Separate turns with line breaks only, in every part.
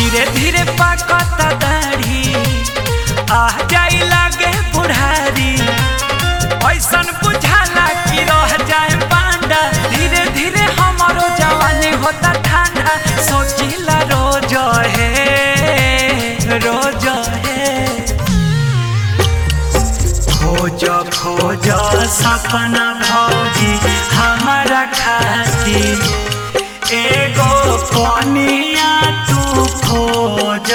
धीरे धीरे पाकता दाढ़ी आ जाई लागे बुढ़ारी ऐसन बुझाला कि रह जाए पांडा धीरे धीरे हमारो जवानी होता ठंडा सोचिला रोज है रोज है खोज खोज सपना भौजी हमारा खातिर एगो कनिया तू खोज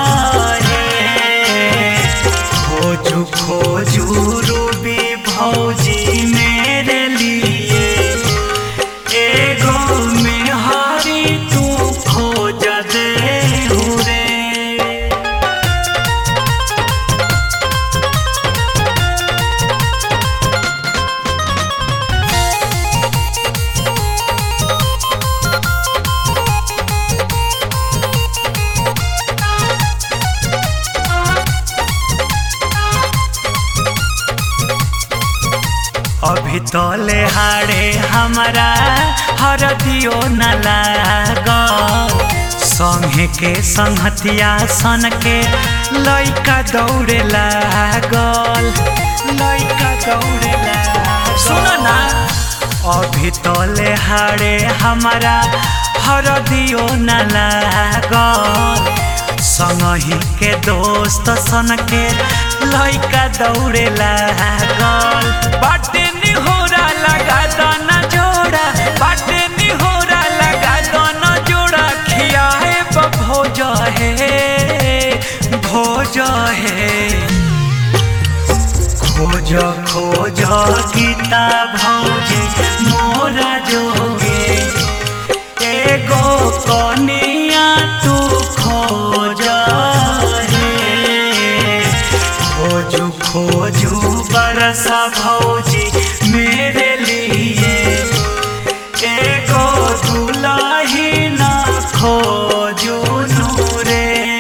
हे खोजू खोजू रूबी भौजी मेरे लिए एगो मेहरी तू खोज दे रे अभी तले हाड़े हमारा हरदियो न लाग संगे के संहतिया सन के लइका दौड़े लागल लइका दौड़े लागल सुन ना अभी तले हाड़े हमारा हरदियो न लागल संगही के दोस्त सन के लइका दौड़े लागल बाटे निहोरा लगा दाना जोड़ा बाटे निहोरा लगा दाना जोड़ा खियाए भोज है भोज है खोज खोज गीता भौजी मोरा जोगे एगो कनिया तू खोज हे खोजू खोजू बरसा भौजी मेरे लिए एगो दुलाही ना खोजू नूरे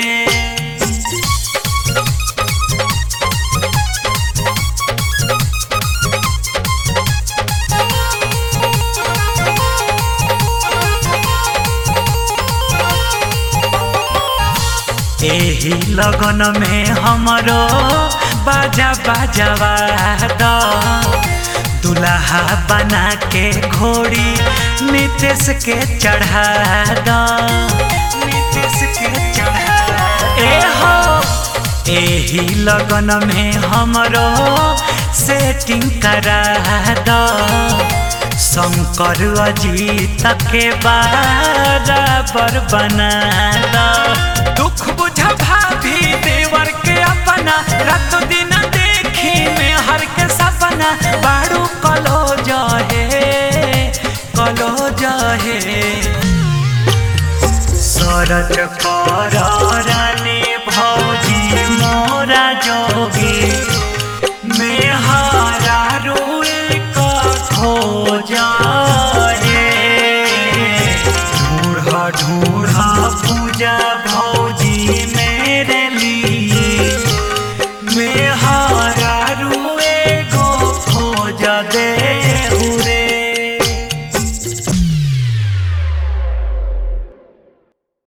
एही लगन में हमरो बाजा बाजावा द दुल्हा बना के घोड़ी नितेश के चढ़ा द नितेश के चढ़ा ए हो एही लगन में हमरो सेटिंग करा द शंकर अजीत के बराबर बना द दुख बुझा भाभी देवर के अपना रात दिन देखी में हर के सपना बाड़ू कलो जहे कलो जहे सरज कर रानी भौजी मोरा जोगी मेहरा रोए का खोजा हे ढूढ़ा ढूढ़ा पूजा भौजी मेरे लिए मेहरा रुए गो खोज दे